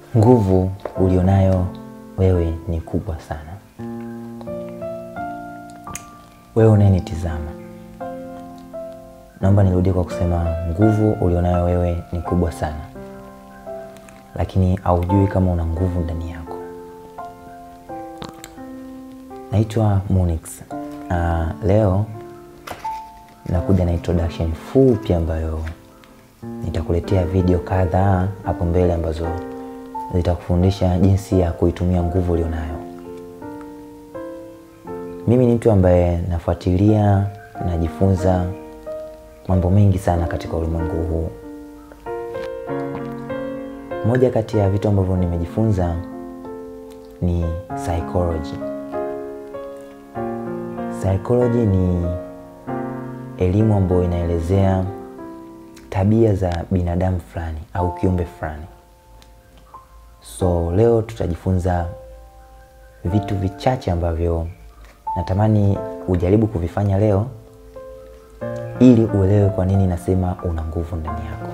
Nguvu ulionayo wewe ni kubwa sana. Wewe unayenitizama, naomba nirudie kwa kusema nguvu ulionayo wewe ni kubwa sana, lakini haujui kama una nguvu ndani yako. Naitwa Munix. Uh, leo nakuja na introduction fupi ambayo nitakuletea video kadhaa hapo mbele ambazo zitakufundisha jinsi ya kuitumia nguvu ulionayo. Mimi ni mtu ambaye nafuatilia, najifunza mambo mengi sana katika ulimwengu huu. Moja kati ya vitu ambavyo nimejifunza ni psychology. Psychology ni elimu ambayo inaelezea tabia za binadamu fulani au kiumbe fulani. So leo tutajifunza vitu vichache ambavyo natamani ujaribu kuvifanya leo ili uelewe kwa nini nasema una nguvu ndani yako.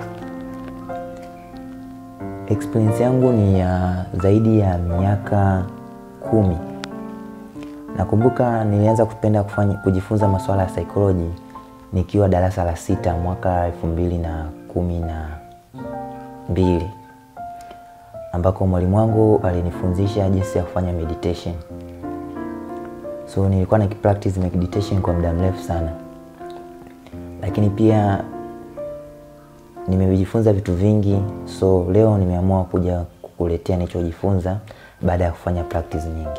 Experience yangu ni ya zaidi ya miaka kumi. Nakumbuka nilianza kupenda kufanya kujifunza masuala ya psychology nikiwa darasa la sita mwaka elfu mbili na kumi na mbili ambako mwalimu wangu alinifundisha jinsi ya kufanya meditation. So nilikuwa na practice meditation kwa muda mrefu sana, lakini pia nimejifunza vitu vingi. So leo nimeamua kuja kukuletea nilichojifunza baada ya kufanya practice nyingi.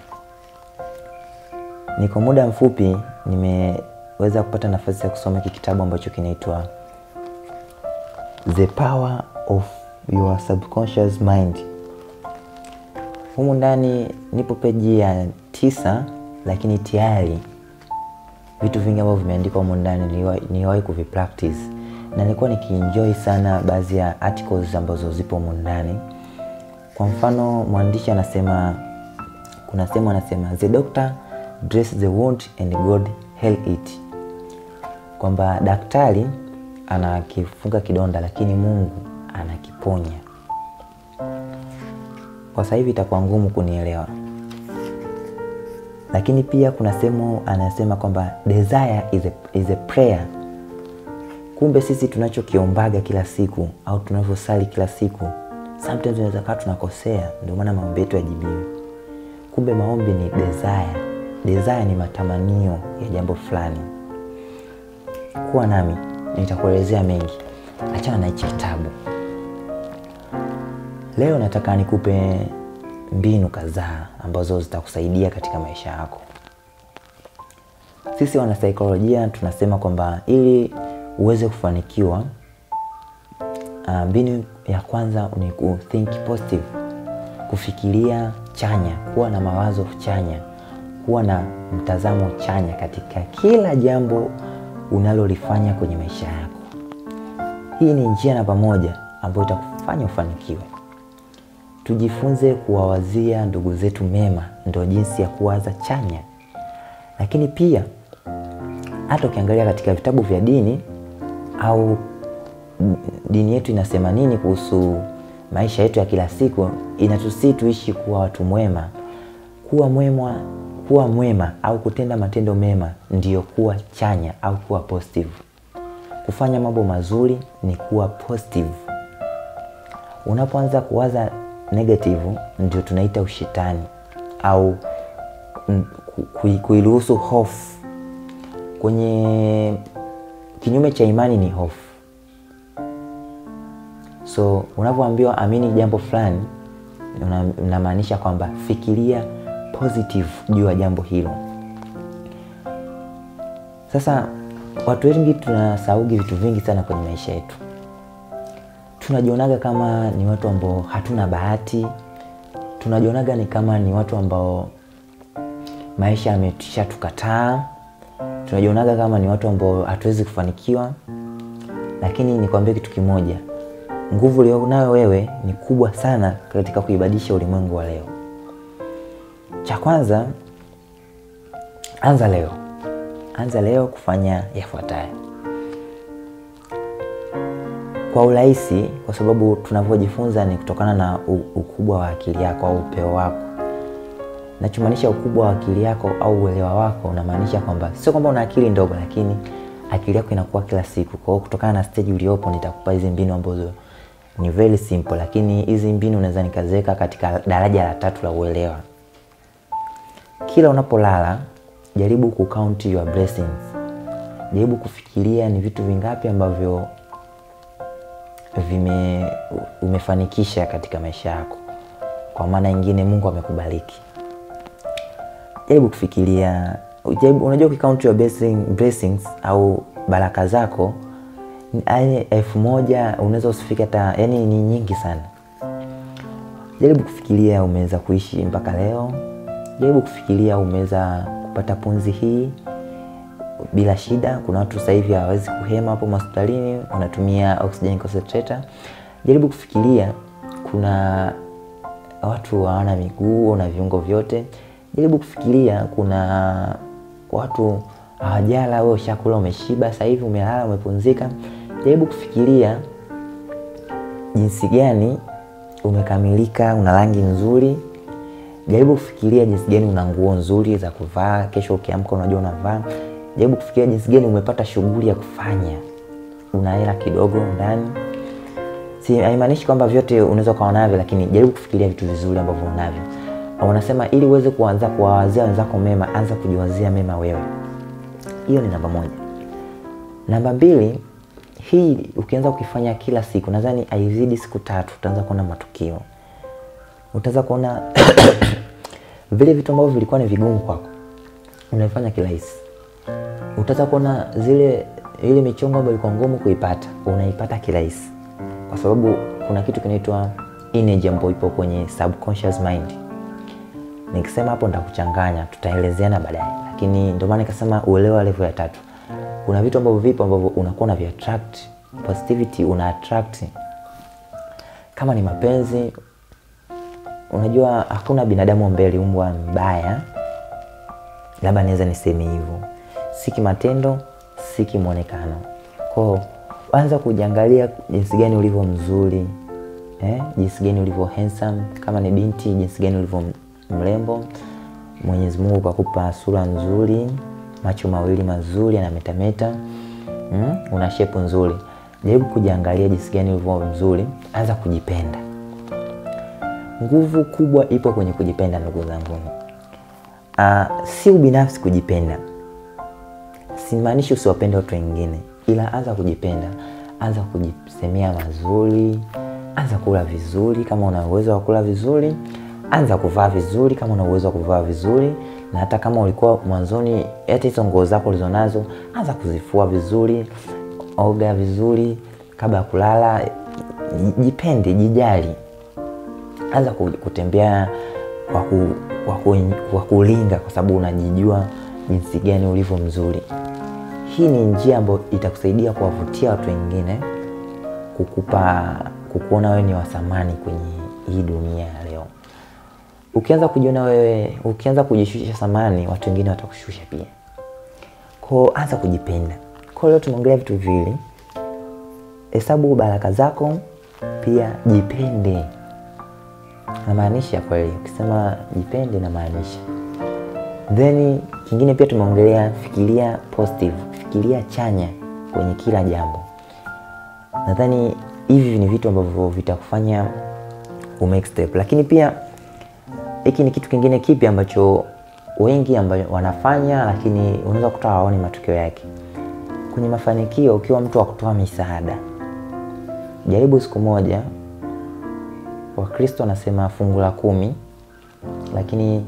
Ni kwa muda mfupi nimeweza kupata nafasi ya kusoma hiki kitabu ambacho kinaitwa The Power of Your Subconscious Mind. Humu ndani nipo peji ya tisa, lakini tayari vitu vingi ambavyo vimeandikwa humu ndani niliwahi kuvipractice na nilikuwa nikienjoy sana baadhi ya articles ambazo zipo humu ndani. Kwa mfano, mwandishi anasema, kuna sehemu anasema the doctor dress the wound and God heal it, kwamba daktari anakifunga kidonda lakini Mungu anakiponya. Kwa sasa hivi itakuwa ngumu kunielewa, lakini pia kuna sehemu anasema kwamba desire is a, is a prayer. Kumbe sisi tunachokiombaga kila siku au tunavyosali kila siku, sometimes tunaweza kaa tunakosea, ndio maana maombi yetu yajibiwi. Kumbe maombi ni desire. Desire ni matamanio ya jambo fulani. Kuwa nami nitakuelezea mengi, achana na hichi kitabu. Leo nataka nikupe mbinu kadhaa ambazo zitakusaidia katika maisha yako. Sisi wanasaikolojia tunasema kwamba ili uweze kufanikiwa, mbinu ya kwanza ni ku think positive, kufikiria chanya, kuwa na mawazo chanya, kuwa na mtazamo chanya katika kila jambo unalolifanya kwenye maisha yako. Hii ni njia namba moja ambayo itakufanya ufanikiwe. Tujifunze kuwawazia ndugu zetu mema, ndio jinsi ya kuwaza chanya. Lakini pia hata ukiangalia katika vitabu vya dini au dini yetu inasema nini kuhusu maisha yetu ya kila siku, inatusii tuishi kuwa watu mwema. Kuwa mwema, kuwa mwema au kutenda matendo mema ndiyo kuwa chanya au kuwa positive. Kufanya mambo mazuri ni kuwa positive. Unapoanza kuwaza negative ndio tunaita ushetani au kuiruhusu hofu. Kwenye kinyume cha imani ni hofu. So unapoambiwa amini jambo fulani, unamaanisha kwamba fikiria positive juu ya jambo hilo. Sasa watu wengi tunasaugi vitu vingi sana kwenye maisha yetu tunajionaga kama ni watu ambao hatuna bahati, tunajionaga ni kama ni watu ambao maisha yametisha tukataa, tunajionaga kama ni watu ambao hatuwezi kufanikiwa. Lakini nikwambie kitu kimoja, nguvu ulionayo wewe ni kubwa sana katika kuibadilisha ulimwengu wa leo. Cha kwanza, anza leo, anza leo kufanya yafuatayo. kwa urahisi, kwa sababu tunavyojifunza ni kutokana na u- ukubwa wa akili yako au upeo wako. Nachomaanisha ukubwa wa akili yako au uelewa wako, unamaanisha kwamba sio kwamba una akili ndogo, lakini akili yako inakuwa kila siku. Kwa hiyo kutokana na stage uliopo, nitakupa hizi mbinu ambazo ni very simple, lakini hizi mbinu unaweza nikaziweka katika daraja la tatu la uelewa. Kila unapolala, jaribu kucount your blessings. Jaribu kufikiria ni vitu vingapi ambavyo vime umefanikisha katika maisha yako. Kwa maana nyingine, Mungu amekubariki. Jaribu kufikiria, jaribu, unajua ukicount your blessing, blessings au baraka zako yaani elfu moja unaweza usifike hata, yani ni nyingi sana. Jaribu kufikiria umeweza kuishi mpaka leo. Jaribu kufikiria umeweza kupata pumzi hii bila shida. Kuna watu sasa hivi hawawezi kuhema hapo hospitalini, wanatumia oxygen concentrator. Jaribu kufikiria kuna watu hawana miguu na viungo vyote. Jaribu kufikiria kuna watu hawajala, wewe ushakula, umeshiba, sasa hivi umelala, umepumzika. Jaribu kufikiria jinsi gani umekamilika, una rangi nzuri. Jaribu kufikiria jinsi gani una nguo nzuri za kuvaa, kesho ukiamka unajua unavaa. Jaribu kufikiria jinsi gani umepata shughuli ya kufanya, una hela kidogo ndani. Si haimaanishi kwamba vyote unaweza ukawa navyo, lakini jaribu kufikiria vitu vizuri ambavyo unavyo. Wanasema ili uweze kuanza kuwawazia wenzako mema, anza kujiwazia mema wewe. Hiyo ni namba moja. Namba mbili, hii ukianza kukifanya kila siku, nadhani haizidi siku tatu, utaanza kuona matukio. Utaanza kuona vile vitu ambavyo vilikuwa ni vigumu kwako unaifanya kirahisi. Utaanza kuona zile ile michongo ambayo ilikuwa ngumu kuipata unaipata kirahisi, kwa sababu kuna kitu kinaitwa energy ambayo ipo kwenye subconscious mind. Nikisema hapo nitakuchanganya, tutaelezeana baadaye, lakini ndio maana nikasema uelewa level ya tatu. Kuna vitu ambavyo vipo ambavyo unakuwa na attract positivity, una attract kama ni mapenzi. Unajua hakuna binadamu ambaye aliumbwa mbaya, labda naweza niseme hivyo, si kimatendo, si kimwonekano. Kwao anza kujiangalia jinsi gani ulivyo mzuri eh, jinsi gani ulivyo handsome, kama ni binti, jinsi gani ulivyo mrembo. Mwenyezi Mungu kakupa sura nzuri, macho mawili mazuri yanametameta, mm? una shepu nzuri. Jaribu kujiangalia jinsi gani ulivyo mzuri, anza kujipenda. Nguvu kubwa ipo kwenye kujipenda, ndugu zangu. Uh, si ubinafsi kujipenda, simaanishi usiwapende watu wengine, ila anza kujipenda, anza kujisemea mazuri, anza kula vizuri kama una uwezo wa kula vizuri, anza kuvaa vizuri kama una uwezo wa kuvaa vizuri, na hata kama ulikuwa mwanzoni, hata hizo nguo zako ulizonazo, anza kuzifua vizuri, oga vizuri kabla ya kulala, jipende, jijali anza kutembea kwa ku, kwa ku, kwa kulinga kwa sababu unajijua jinsi gani ulivyo mzuri. Hii ni njia ambayo itakusaidia kuwavutia watu wengine, kukupa kukuona wewe ni wa thamani kwenye hii dunia ya leo. Ukianza kujiona wewe, ukianza kujishusha thamani, watu wengine watakushusha pia. Kwao anza kujipenda. Kwa leo tumeongelea vitu viwili, hesabu baraka zako, pia jipende namaanisha kweli, ukisema jipende namaanisha. Then kingine pia tumeongelea fikiria positive, fikiria chanya kwenye kila jambo. Nadhani hivi ni vitu ambavyo vitakufanya umake step, lakini pia hiki ni kitu kingine kipi ambacho wengi ambayo wanafanya, lakini unaweza kutoa hawaoni matokeo yake kwenye mafanikio. Ukiwa mtu wa kutoa misaada, jaribu siku moja Wakristo wanasema fungu la kumi, lakini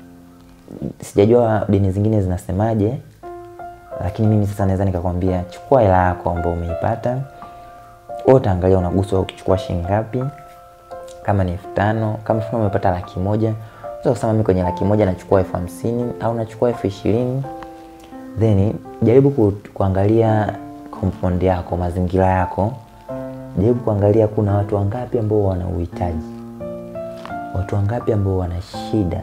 sijajua dini zingine zinasemaje, lakini mimi sasa naweza nikakwambia, chukua hela yako ambayo umeipata wewe, utaangalia unaguswa ukichukua shilingi ngapi. Kama ni elfu tano kama mfano umepata laki moja unaweza kusema mimi kwenye laki moja nachukua elfu hamsini au nachukua elfu ishirini then jaribu ku, kuangalia compound yako, mazingira yako jaribu kuangalia kuna watu wangapi ambao wana uhitaji, watu wangapi ambao wana shida,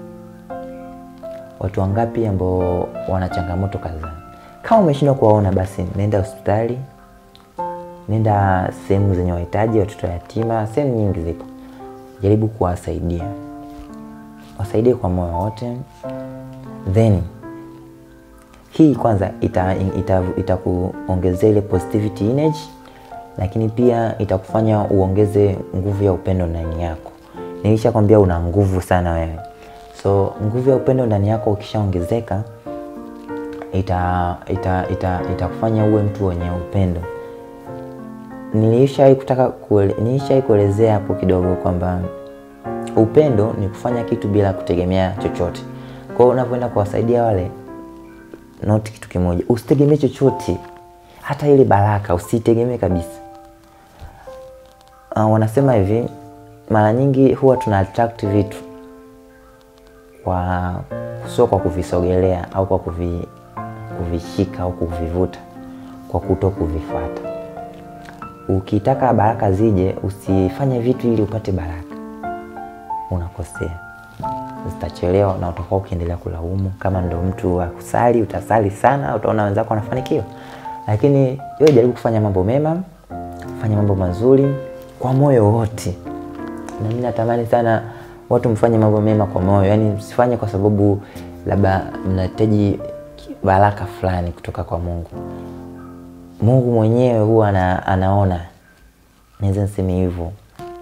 watu wangapi ambao wana changamoto kadhaa. Kama umeshindwa kuwaona, basi nenda hospitali, nenda sehemu zenye wahitaji, watoto yatima, sehemu nyingi zipo, jaribu kuwasaidia, wasaidie kwa moyo wote, then hii kwanza itakuongezea ita, ita ile positivity energy, lakini pia itakufanya uongeze nguvu ya upendo ndani yako. Nilishakwambia una nguvu sana wewe, so nguvu ya upendo ndani yako ukishaongezeka ita itakufanya ita, ita uwe mtu wenye upendo. Nilishawahi kutaka kuele, nilishawahi kuelezea hapo kidogo kwamba upendo ni kufanya kitu bila kutegemea chochote. Kwa hiyo unapoenda kuwasaidia wale, noti kitu kimoja, usitegemee chochote, hata ile baraka usitegemee kabisa. Uh, wanasema hivi, mara nyingi huwa tuna attract vitu kwa sio kwa kuvisogelea au kwa kuvi, kuvishika au kuvivuta, kwa kuto kuvifuata. Ukitaka baraka zije, usifanye vitu ili upate baraka, unakosea, zitachelewa na utakuwa ukiendelea kulaumu. Kama ndo mtu wa kusali, utasali sana, utaona wenzako wanafanikiwa, lakini wewe jaribu kufanya mambo mema, fanya mambo mazuri kwa moyo wote. Na mimi natamani sana watu mfanye mambo mema kwa moyo, yaani msifanye kwa sababu labda mnahitaji baraka fulani kutoka kwa Mungu. Mungu mwenyewe huwa ana, anaona, naweza niseme hivyo.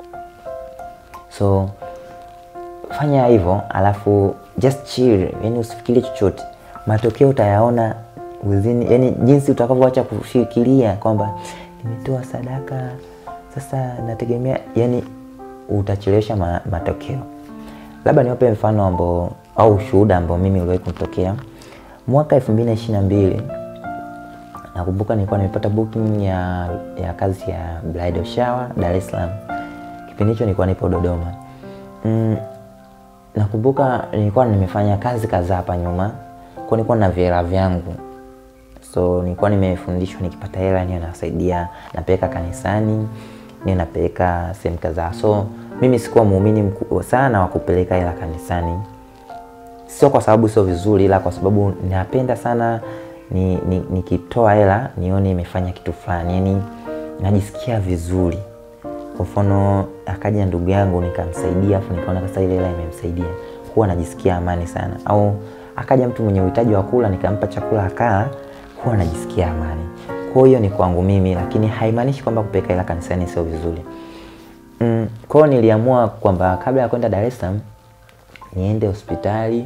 So fanya hivyo, alafu just chill, yani usifikirie chochote, matokeo utayaona within, yani jinsi utakavyoacha kufikiria kwamba nimetoa sadaka sasa nategemea, yani utachelewesha ma, matokeo. Labda niwape mfano ambao au ushuhuda ambao mimi uliwahi kunitokea mwaka 2022 nakumbuka nilikuwa nimepata booking ya, ya kazi ya bridal shower Dar es Salaam. Kipindi hicho nilikuwa nipo Dodoma. Mm, nakumbuka nilikuwa nimefanya kazi kadhaa hapa nyuma, kwa nilikuwa na vihela vyangu, so nilikuwa nimefundishwa nikipata hela niyo nasaidia, napeleka kanisani, niyo napeleka sehemu kadhaa. So mimi sikuwa muumini mkubwa sana wa kupeleka hela kanisani, sio kwa sababu sio vizuri, ila kwa sababu napenda sana nikitoa ni, ni hela nione imefanya kitu fulani, yani najisikia vizuri. Kwa mfano akaja ndugu yangu nikamsaidia, afu nikaona sasa ile hela imemsaidia, huwa najisikia amani sana. Au akaja mtu mwenye uhitaji wa kula nikampa chakula akala, huwa najisikia amani. Kwa hiyo ni kwangu mimi, lakini haimaanishi kwamba kupeleka hela kanisani sio vizuri. Mm, kwa hiyo niliamua kwamba kabla ya kwenda Dar es Salaam niende hospitali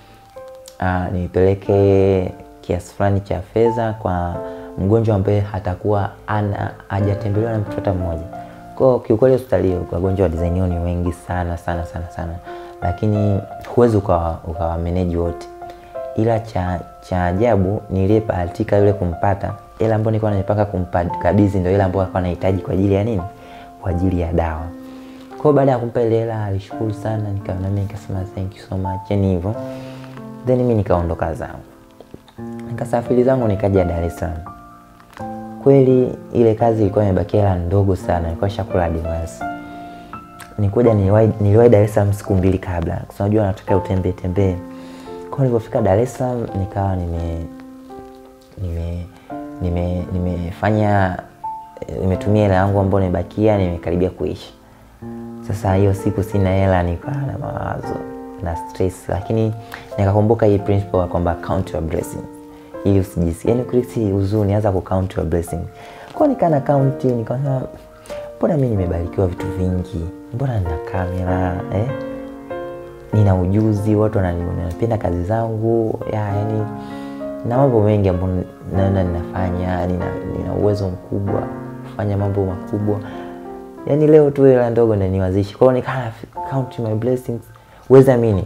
uh, nipeleke kiasi fulani cha fedha kwa mgonjwa ambaye hatakuwa ana hajatembelewa na mtu hata mmoja. Kwa kiukweli hospitali hiyo wagonjwa wa design hiyo ni wengi sana sana sana sana, lakini huwezi ukawa ukawa manage wote, ila cha cha ajabu niliyebahatika yule kumpata, ile ambayo nilikuwa nimepanga kumpakabidhi ndio ile ambayo alikuwa anahitaji kwa ajili ya nini? Kwa ajili ya dawa. Kwa hiyo baada ya kumpa ile hela alishukuru sana, nikaona mimi nikasema thank you so much, yani hivyo, then mimi nikaondoka zangu nikasafiri zangu nikaja Dar es Salaam. Kweli ile kazi ilikuwa imebakia hela ndogo sana, ilikuwa shakula advance. Nikuja niliwahi niliwahi Dar es Salaam siku mbili kabla, kwa sababu unajua nataka utembee tembee. Kwa hiyo nilipofika Dar es Salaam nikawa nime nime nime nimefanya nimetumia hela yangu ambayo nimebakia, nimekaribia kuisha. Sasa hiyo siku sina hela, nikawa na mawazo na stress, lakini nikakumbuka hii principle kwamba count your blessings ili usijisikie yani kulisi huzuni, anza ku count your blessings. Kwa nikaa na count, nikaona mbona mimi nimebarikiwa vitu vingi, mbona nina kamera eh, nina ujuzi, watu wananipenda kazi zangu ya yani, na mambo mengi ambayo naona ninafanya, nina, nina uwezo mkubwa kufanya mambo makubwa. Yani leo tu hela ndogo ndio niwazishi. Kwa hiyo nikaa count my blessings, uweza amini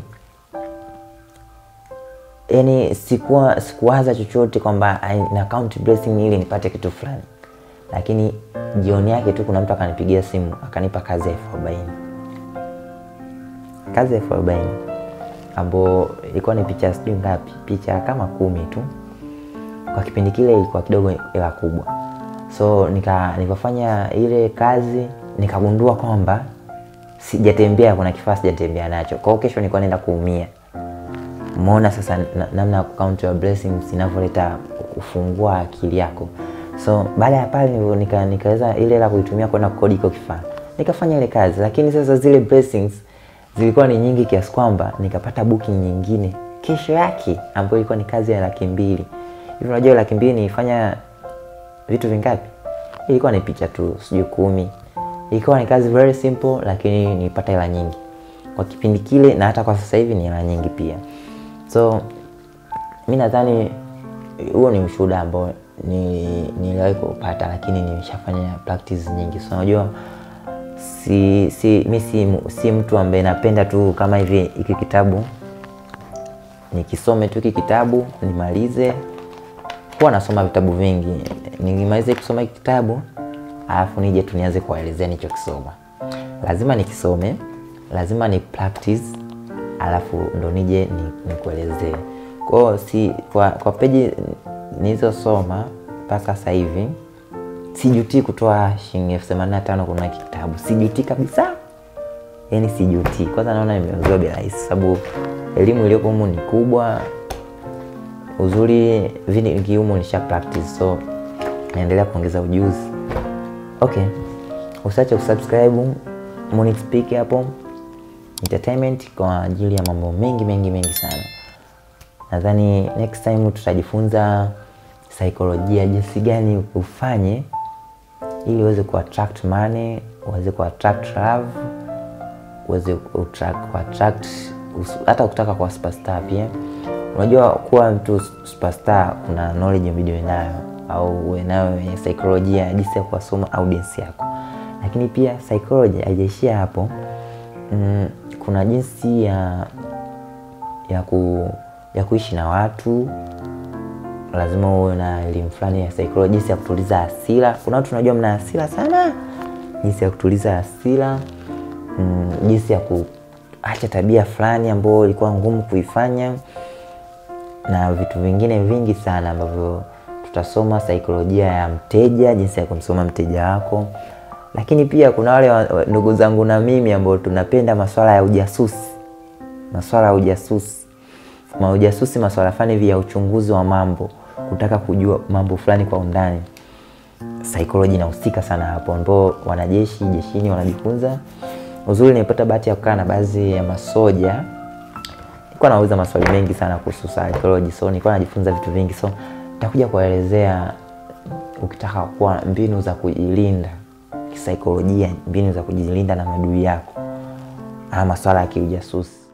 yani sikuwa sikuwaza chochote kwamba na count blessing ili nipate kitu fulani, lakini jioni yake tu kuna mtu akanipigia simu akanipa kazi ya elfu arobaini kazi ya elfu arobaini ambayo ilikuwa ni picha sijui ngapi, picha kama kumi tu. Kwa kipindi kile ilikuwa kidogo hela kubwa, so nika nikafanya ile kazi nikagundua kwamba sijatembea, kuna kifaa sijatembea nacho. Kwa hiyo kesho nilikuwa naenda kuumia. Umeona sasa namna ya count your blessings inavyoleta kufungua akili yako. So baada ya pale nika, nikaweza ile la kuitumia kwenda kukodi iko kifaa, nikafanya ile kazi, lakini sasa zile blessings zilikuwa ni nyingi kiasi kwamba nikapata booking nyingine kesho yake ambayo ilikuwa ni kazi ya laki mbili hivi. Unajua laki mbili nilifanya vitu vingapi? Ilikuwa ni picha tu, sijui kumi. Ilikuwa ni kazi very simple, lakini nilipata hela nyingi kwa kipindi kile, na hata kwa sasa hivi ni hela nyingi pia. So mi nadhani huo ni ushuhuda ambao niliwahi ni kupata, lakini nimeshafanya practice nyingi. So unajua si, si, mi si, si mtu ambaye napenda tu kama hivi hiki kitabu nikisome tu hiki kitabu nimalize. Huwa nasoma vitabu vingi, nimalize kusoma hiki kitabu alafu nije tu nianze kuwaelezea nilichokisoma. Lazima nikisome, lazima ni practice, alafu ndo nije nikuelezee. Kwa hiyo si kwa, kwa peji nilizosoma mpaka sasa hivi sijutii kutoa shilingi elfu themanini na tano kununua kitabu, sijutii kabisa, yaani sijutii. Kwanza naona nimeuziwa bei rahisi, sababu elimu iliyoko humu ni kubwa. Uzuri vingi humu nisha practice, so naendelea kuongeza ujuzi. Okay, usiache kusubscribe Monix Speak hapo entertainment kwa ajili ya mambo mengi mengi mengi sana. Nadhani next time tutajifunza saikolojia, jinsi gani ufanye ili uweze ku attract money, uweze ku attract love, uweze ku attract hata kutaka kwa superstar pia. Unajua kuwa mtu superstar, kuna knowledge video nayo au uwe nayo ya saikolojia, jinsi ya kuwasoma audience yako, lakini pia psychology haijaishia hapo. Mm, kuna jinsi ya ya ku ya kuishi na watu. Lazima uwe na elimu fulani ya psychology, jinsi ya kutuliza hasira. Kuna watu unajua mna hasira sana, jinsi ya kutuliza hasira mm, jinsi ya kuacha tabia fulani ambayo ilikuwa ngumu kuifanya na vitu vingine vingi sana ambavyo tutasoma saikolojia ya mteja, jinsi ya kumsoma mteja wako. Lakini pia kuna wale ndugu zangu na mimi ambao tunapenda masuala ya ujasusi, masuala ya ujasusi maujasusi masuala fulani hivi ya uchunguzi wa mambo, kutaka kujua mambo fulani kwa undani. Psychology inahusika sana hapo, ambao wanajeshi jeshini wanajifunza. Uzuri nimepata bahati ya kukaa na baadhi ya masoja, nilikuwa nauliza maswali mengi sana kuhusu psychology, so nilikuwa najifunza vitu vingi, so nitakuja kuwaelezea ukitaka kuwa mbinu za kujilinda kisaikolojia, mbinu za kujilinda na maadui yako, ama masuala ya kiujasusi.